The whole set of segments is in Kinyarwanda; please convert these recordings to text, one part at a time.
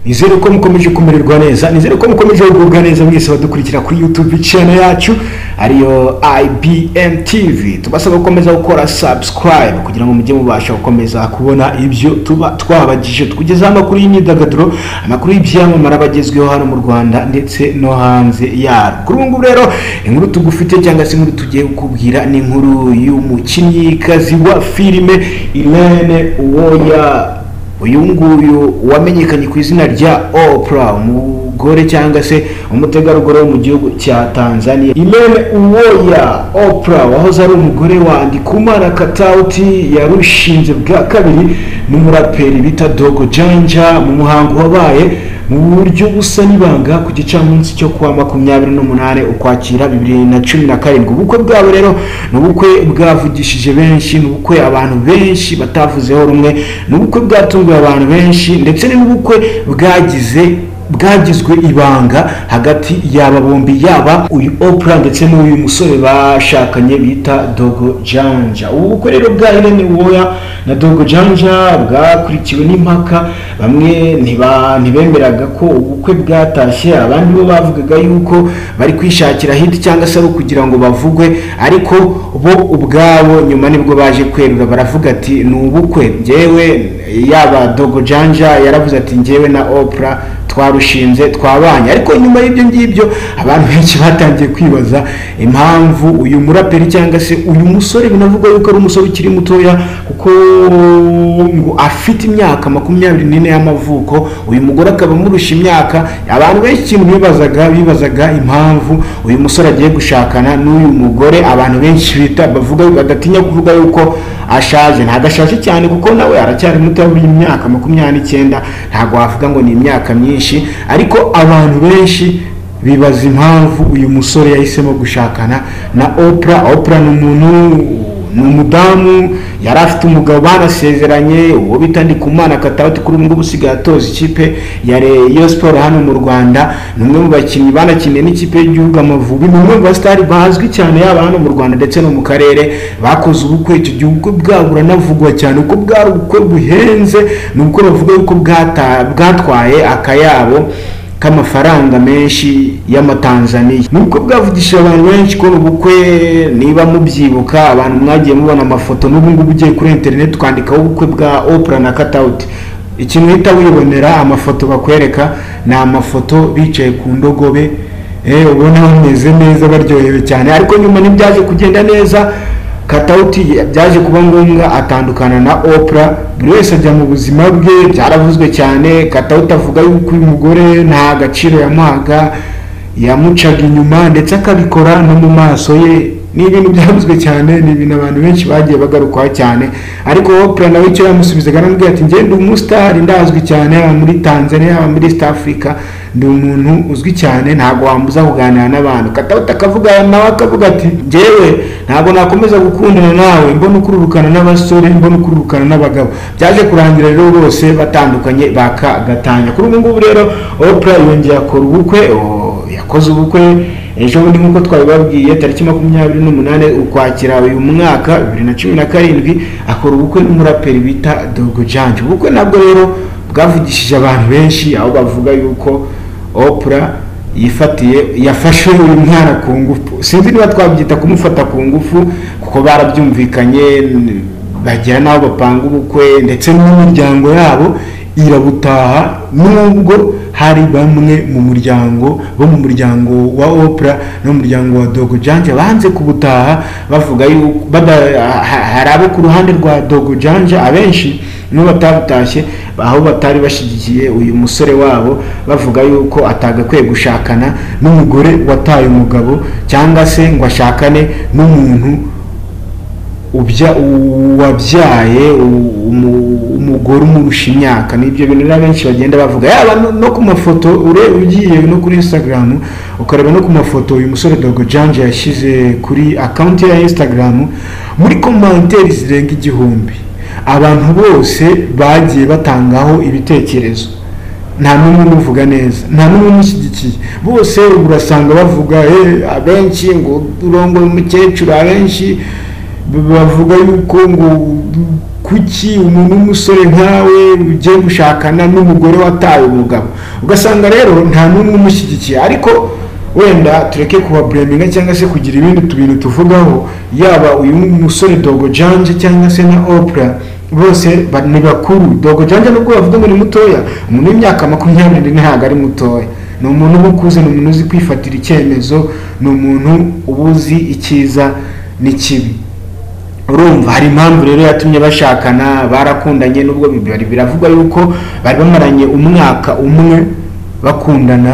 nizere ko mukomeje kumererwa neza nizere ko mukomeje kugubwa neza mwese badukurikira kuri youtube channel yacu ariyo ibm tv tubasaba gukomeza gukora subscribe kugira ngo mujye mubasha gukomeza kubona ibyo tuba twabagije tukugezaho amakuru y'imyidagaduro amakuru y'ibyamamare abagezweho hano mu rwanda ndetse no hanze yarwo kuri ubu ngubu rero inkuru tugufite cyangwa se inkuru tugiye kukubwira ni inkuru y'umukinnyikazi wa filime irene uwoya uyu nguyu wamenyekanye ku izina rya Oprah umugore cyangwa se umutegarugori wo mu gihugu cya Tanzania Irene Uwoya Oprah wahoze ari umugore wa Ndikumana Katauti yarushinze bwa kabiri n'umuraperi bita Dogo Janja mu muhango wabaye mu buryo busa n'ibanga ku gicamunsi cyo kuwa makumyabiri n'umunani ukwakira bibiri na cumi na karindwi ubukwe bwabo rero ni ubukwe bwavugishije benshi ni ubukwe abantu benshi batavuzeho rumwe ni ubukwe bwatunguye abantu benshi ndetse ni n'ubukwe bwagize bwagizwe ibanga hagati y'aba bombi yaba uyu Oprah ndetse n'uyu musore bashakanye bita Dogo Janja ubu bukwe rero bwa Irene Uwoya na Dogo Janja bwakurikiwe n'impaka bamwe ntiba ntibemeraga ko ubukwe bwatashye abandi bo bavugaga yuko bari kwishakira hit cyangwa se ari kugira ngo bavugwe ariko bo ubwabo nyuma nibwo baje kwerura baravuga ati ni ubukwe njyewe yaba Dogo Janja yaravuze ati njyewe na Oprah twarushinze twabanye ariko nyuma y'ibyo ngibyo abantu benshi batangiye kwibaza impamvu uyu muraperi cyangwa se uyu musore binavugwa yuko ari umusore ukiri mutoya kuko ngo afite imyaka makumyabiri n'ine y'amavuko uyu mugore akaba amurusha imyaka abantu benshi ikintu bibazaga bibazaga impamvu uyu musore agiye gushakana n'uyu mugore abantu benshi bita bavuga badatinya kuvuga yuko ashaje ntabwo ashaje cyane kuko nawe aracyari muto y'imyaka makumyabiri n'icyenda ntabwo wavuga ngo ni imyaka myinshi ariko abantu benshi bibaza impamvu uyu musore yahisemo gushakana na Oprah Oprah ni umuntu ni umudamu yari afite umugabo banasezeranye uwo bita Ndikumana Katauti kuri ubu ngubu usigaye atoza ikipe ya Rayon Sport hano mu Rwanda ni umwe mu bakinnyi banakiniye n'ikipe y'igihugu Amavubi ni umwe mu basitari bazwi cyane yaba hano mu Rwanda ndetse no mu karere bakoze ubukwe icyo gihe ubukwe bwabo buranavugwa cyane uko bwari ubukwe buhenze ni uko bavuga yuko bwatwaye akayabo k'amafaranga menshi y'amatanzaniya nubwo bwavugishije abantu benshi kubona ubukwe niba mubyibuka abantu mwagiye mubona amafoto n'ubu ngubu ugiye kuri interineti ukandikaho ubukwe bwa Oprah na katawuti ikintu uhita wibonera amafoto bakwereka ni amafoto bicaye ku ndogobe ubona bameze neza baryohewe cyane ariko nyuma ntibyaje kugenda neza katawuti byaje kuba ngombwa atandukana na Oprah buri wese ajya mu buzima bwe byaravuzwe cyane katawuti avuga yuko uyu mugore nta gaciro yamuhaga yamucaga inyuma ndetse akabikora no mu maso ye ni ibintu byavuzwe cyane ni ibintu abantu benshi bagiye bagarukaho cyane ariko Oprah nawe icyo yamusubizaga aramubwira ati njye ndi umusitari ndazwi cyane yaba muri Tanzania yaba muri East Africa ndi umuntu uzwi cyane ntabwo wambuza kuganira n'abantu katawuta akavuga nawe akavuga ati njyewe ntabwo nakomeza gukundana nawe mbona ukururukana n'abasore mbona ukururukana n'abagabo byaje kurangira rero bose batandukanye bakagatanya kuri ubu ngubu rero Oprah yongeye akora ubukwe yakoze ubukwe ejo bundi nk'uko twabibabwiye tariki makumyabiri n'umunani ukwakira uyu mwaka bibiri na cumi na karindwi akora ubukwe n'umuraperi bita dogo janje ubukwe nabwo rero bwavugishije abantu benshi aho bavuga yuko Oprah yifatiye yafashe uyu mwana ku ngufu sinzi niba twabyita kumufata ku ngufu kuko barabyumvikanye bagera n'aho bapanga ubukwe ndetse n'imiryango yabo irabutaha nubwo hari bamwe mu muryango bo mu muryango wa Oprah no mu muryango wa Dogo Janja banze kubutaha bavuga yuko hari abo ku ruhande rwa Dogo Janja abenshi nibo batabutashye aho batari bashyigikiye uyu musore wabo bavuga yuko atagakwiye gushakana n'umugore wataye umugabo cyangwa se ngo ashakane n'umuntu wabyaye umugore umurusha imyaka ni ibyo bintu rero benshi bagenda bavuga yaba no ku mafoto ureba ugiye no kuri instagram ukareba no ku mafoto uyu musore dogo janje yashyize kuri akawunti ya instagram muri komanteri zirenga igihumbi abantu bose bagiye batangaho ibitekerezo nta n'umwe umuvuga neza nta n'umwe umushyigikiye bose urasanga bavuga abenshi ngo urongo umukecuru abenshi bavuga yuko ngo ku kuki umuntu w'umusore nkawe ugiye gushakana n'umugore wataye umugabo ugasanga rero nta n'umwe umushyigikiye ariko wenda tureke kubabureminga cyangwa se kugira ibindi tubintu tuvugaho yaba uyu musore dogo janje cyangwa se na opura bose ba- ni bakuru dogo janje nubwo bavuga ngo ni mutoya umuntu w'imyaka makumyabiri ntabwo ari mutoya ni umuntu uba ukuze ni umuntu uzi kwifatira icyemezo ni umuntu uba uzi icyiza n'ikibi urumva hari impamvu rero yatumye bashakana barakundanye nubwo bibari biravugwa yuko bari bamaranye umwaka umwe bakundana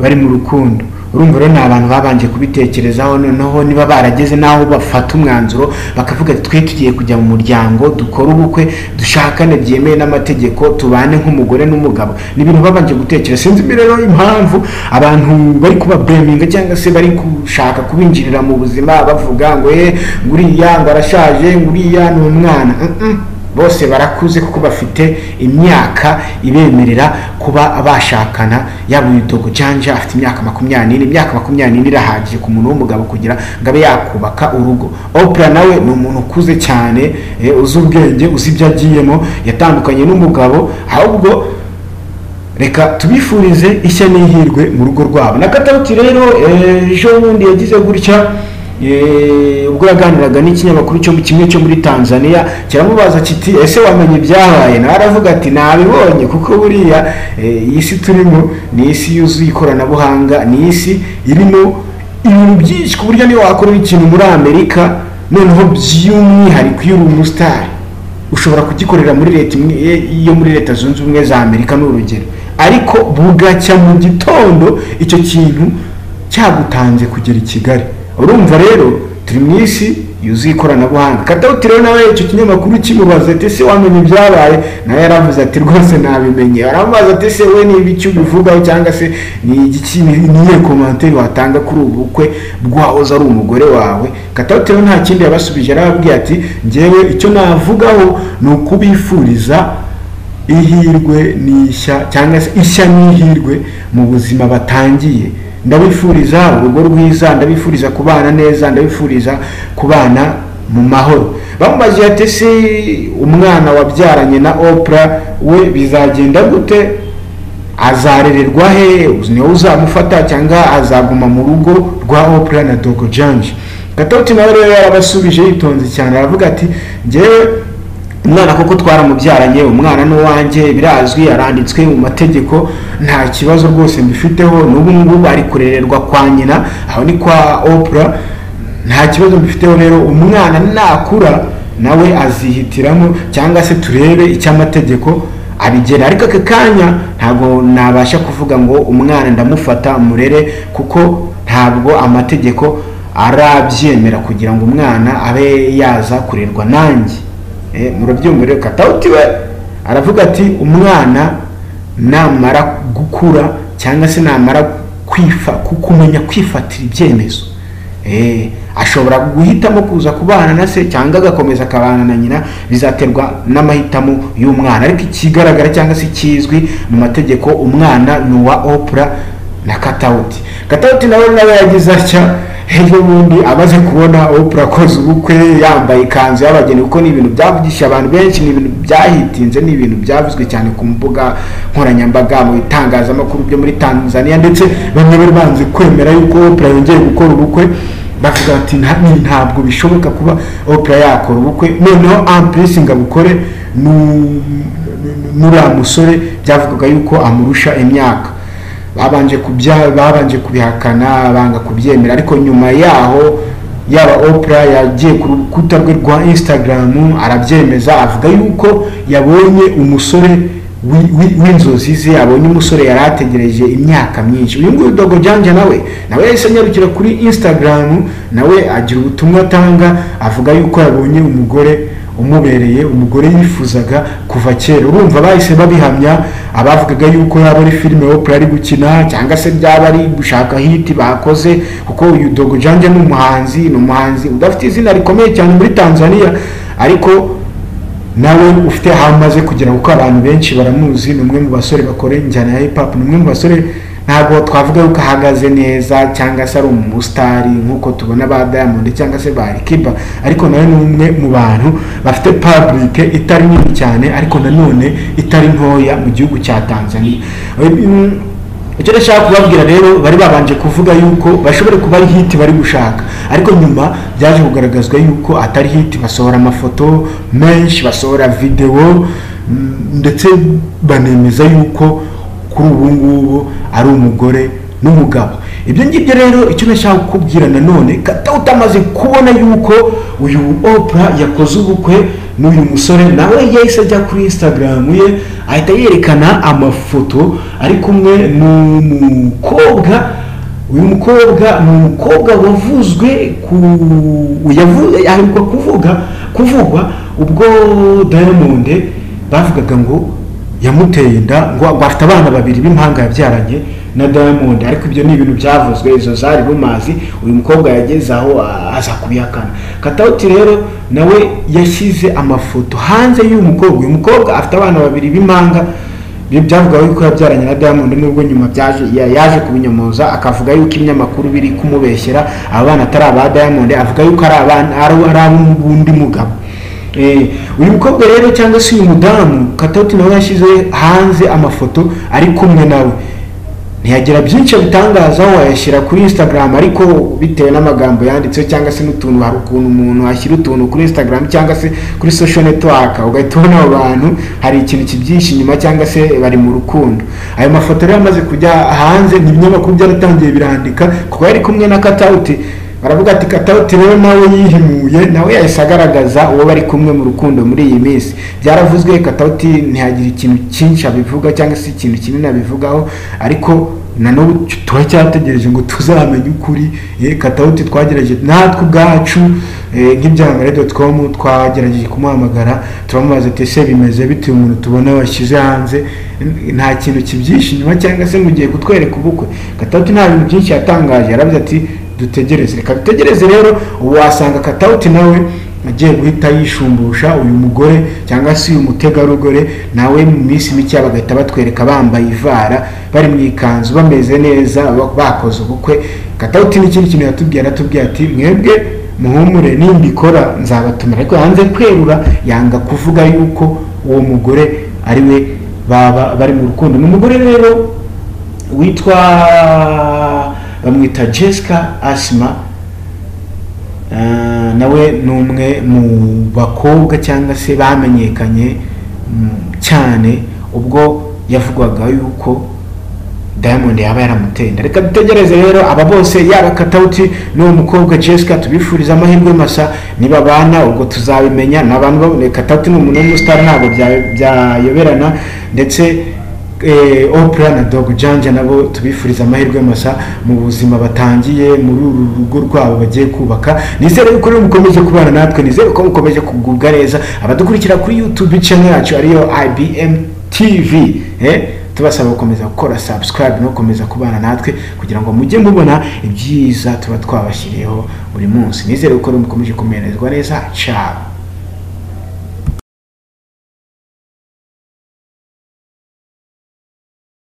bari mu rukundo urumva rero ni abantu babanje kubitekerezaho noneho niba barageze n'aho bafata umwanzuro bakavuga ati twe tugiye kujya mu muryango dukore ubukwe dushakane byemewe n'amategeko tubane nk'umugore n'umugabo ni ibintu babanje gutekereza sinzi mbi rero impamvu abantu bari kubabureminga cyangwa se bari gushaka kubinjirira mu buzima bavuga ngo ye nguriya ngo arashaje nguriya ni umwana Mm-mm. bose barakuze kuko bafite imyaka ibemerera kuba bashakana yaba uyu dogo janja afite imyaka makumyabiri n'ine imyaka makumyabiri n'ine irahagije ku muntu w'umugabo kugira ngo abe yakubaka urugo opura nawe ni umuntu ukuze cyane eh, uzi ubwenge uzi ibyo agiyemo yatandukanye n'umugabo ahubwo reka tubifurize ishya n'ihirwe mu rugo rwabo na katauti rero eh, ejo bundi yagize gutya eh, ubwo yaganiraga n'ikinyamakuru cyo mu- kimwe cyo muri tanzania kiramubaza kiti ese wamenye ibyabaye nawe aravuga ati nabibonye kuko buriya eh, iyi si turimo ni isi yuzuye ikoranabuhanga ni isi irimo ibintu byinshi ku buryo niba wakora ikintu muri amerika noneho by'umwihariko iyo uri umusitari ushobora kugikorera muri leta imwe ye- yo muri leta zunze ubumwe za amerika ni urugero ariko bugacya mu gitondo icyo kintu cyagutanze kugera i kigali urumva rero turi mu isi yuzuye ikoranabuhanga katawuti rero nawe icyo kinyamakuru kimubaza ati ese wamenye ibyabaye nawe yaravuze ati rwose nabimenye aramubaza ati ese we niba icyo ubivugaho cyangwa se ni igiki- ni- ni iyihe komantere watanga kuri ubu bukwe bwahoze ari umugore wawe katawuti rero nta kindi yabasubije arababwira ati ngewe icyo navugaho ni ukubifuriza ihirwe n'ishya cyangwa se ishya n'ihirwe mu buzima batangiye ndabifuriza urugo rwiza ndabifuriza kubana neza ndabifuriza kubana mu mahoro bamubaze ati ese umwana wabyaranye na opura we bizagenda gute azarererwa he niwe uzamufata cyangwa azaguma mu rugo rwa opura na dogo janje gatoti nawe rero yarabasubije yitonze cyane aravuga ati ngewe umwana koko twaramubyaranye umwana ni uwanjye birazwi aranditswe mu mategeko nta kibazo rwose mbifiteho n'ubu ngubu ari kurererwa kwa nyina aho ni kwa opura nta kibazo mbifiteho rero umwana nakura nawe azihitiramo cyangwa se turebe icyo amategeko abigera ariko aka kanya ntabwo nabasha kuvuga ngo umwana ndamufata murere kuko ntabwo amategeko arabyemera kugira ngo umwana abe yaza kurerwa nanjye Eh, murabyumva rero katawuti we aravuga ati umwana namara gukura cyangwa se namara kwifa ku- kumenya kwifatira ibyemezo Eh, ashobora guhitamo kuza kubana na se cyangwa agakomeza akabana na nyina bizaterwa n'amahitamo y'umwana ariko ikigaragara cyangwa se ikizwi mu mategeko umwana ni uwa opura na katawuti katawuti nawe nawe yagize atya ejo bundi amaze kubona opura akoze ubukwe yambaye ikanzu y'abageni kuko ni ibintu byavugishije abantu benshi ni ibintu byahitinze ni ibintu byavuzwe cyane ku mbuga nkoranyambaga mu bitangazamakuru byo muri tanzania ndetse bamwe bari banze kwemera yuko opura yongeye gukora ubukwe bavuga ati "Nta- ni- ntabwo bishoboka kuba opura yakora ubukwe noneho ampurisi ngo abukore nu- nu- n'uriya musore byavugaga yuko amurusha imyaka babanje kubya babanje kubihakana banga kubyemera ariko nyuma yaho yaba opera yagiye ku rukuta rwe rwa instagram arabyemeza avuga yuko yabonye umusore wi- wi- w'inzozi ze abonye umusore yari ategereje imyaka myinshi uyu nguyu dogo janja nawe nawe yahise anyarukira kuri instagram nawe agira ubutumwa atanga avuga yuko yabonye umugore umubereye umugore yifuzaga kuva kera urumva bahise babihamya abavugaga yuko yaba ari filime opera ari gukina cyangwa se byaba ari gushaka hiti bakoze kuko uyu dogo janje ni umuhanzi ni umuhanzi udafite izina rikomeye cyane muri tanzania ariko nawe ufite aho amaze kugera kuko abantu benshi baramuzi ni umwe mu basore bakora injyana ya hip hop ni umwe mu basore ntabwo twavuga yuko ahagaze neza cyangwa se ari umusitari nk'uko tubona ba diamond cyangwa se ba rikiba ariko nawe ni umwe mu bantu bafite paburike itari nini cyane ariko nanone itari ntoya mu gihugu cya tanzania Mm, icyo ndashaka kubabwira rero bari babanje kuvuga yuko bashobora kuba ari hiti bari gushaka ariko nyuma byaje kugaragazwa yuko atari hiti basohora amafoto menshi basohora videwo mm, ndetse banemeza yuko kuri ubu ngubu ari umugore n'umugabo ibyo ngibyo rero icyo nashaka kukubwira nanone kata utamaze kubona yuko uyu opra yakoze ubukwe n'uyu musore nawe yahise ajya kuri instagram ye ahita yerekana amafoto ari kumwe n'umukobwa uyu mukobwa ni umukobwa wavuzwe ku yavu- aheruka kuvuga kuvugwa ubwo diamond bavugaga ngo yamuteye inda ngo ngo afite abana babiri b'impanga yabyaranye na diamond ariko ibyo ni ibintu byavuzwe izo zari rumazi uyu mukobwa yageze aho a- aza kubihakana katawuti rero nawe yashyize amafoto hanze y'uyu mukobwa uyu mukobwa afite abana babiri b'impanga bi- byavugaga yuko yabyaranye na diamond nubwo nyuma byaje ya- yaje kubinyomoza akavuga yuko ibinyamakuru biri kumubeshyera aba bana atari aba diamond avuga yuko ari abana ari ari ab'undi mugabo Eh, uyu mukobwa rero cyangwa se uyu mudamu katauti nawe yashyize hanze amafoto ari kumwe nawe ntiyagira byinshi abitangazaho wayashyira kuri instagram ariko bitewe n'amagambo yanditseho cyangwa se n'utuntu hari ukuntu umuntu ashyira utuntu kuri instagram cyangwa se kuri social network ugahita ubona abo bantu hari ikintu kibyihishe inyuma cyangwa se bari mu rukundo ayo mafoto rero amaze kujya hanze ibinyamakuru byaratangiye birandika kuko yari kumwe na katauti baravuga ati katawuti rero nawe yihimuye nawe yahise agaragaza uwo bari kumwe mu rukundo muri iyi minsi byaravuzwe katawuti ntihagira ikintu cyinshi abivuga cyangwa se ikintu kinini abivugaho ariko na n'ubu turacyategereje ngo tuzamenye ukuri eh, katawuti twagerageje natwe ubwacu eh, nk'ibyangare doti komu twagerageje kumuhamagara turamubaza ati ese bimeze bitewe umuntu tubona washyize hanze N- nta kintu kibyihishe inyuma cyangwa se ngo ugiye kutwereka ubukwe katawuti nta bintu byinshi yatangaje yaravuze ati dutegereze reka dutegereze rero wasanga katawuti nawe agiye guhita yishumbusha uyu mugore cyangwa se uyu mutegarugori nawe mu minsi mike bagahita batwereka bambaye ivara bari mu ikanzu bameze neza ba- bakoze ubukwe katawuti n'ikindi kintu yatubwiye aratubwiye ati mwebwe muhumure nimbikora nzabatumira ariko yanze kwerura yanga kuvuga yuko uwo mugore ari we baba bari mu rukundo ni umugore rero witwa bamwita jessica asima Eh, nawe ni umwe mu bakobwa cyangwa se bamenyekanye mm, cyane ubwo yavugwaga yuko diamond yaba yaramuteye inda reka dutegereze rero aba bose yaba katawuti n'uwo mukobwa jessica tubifuriza amahirwe masa nibabana ubwo tuzabimenya ni abantu babone katawuti ni umuntu w'umusitari ntabwo bya- byayoberana ndetse eh, opera na dog janja nabo tubifuriza amahirwe masa mu buzima batangiye muri uru rugo rwabo bagiye kubaka nizere yuko rero mukomeje kubana natwe nizere ko mukomeje kugubwa neza abadukurikira kuri youtube channel yacu ariyo ibm tv eh? tubasaba gukomeza gukora subscribe no gukomeza kubana natwe kugira ngo mujye mubona ibyiza tuba twabashyiriyeho buri munsi nizere ko rero mukomeje kumererwa neza ciao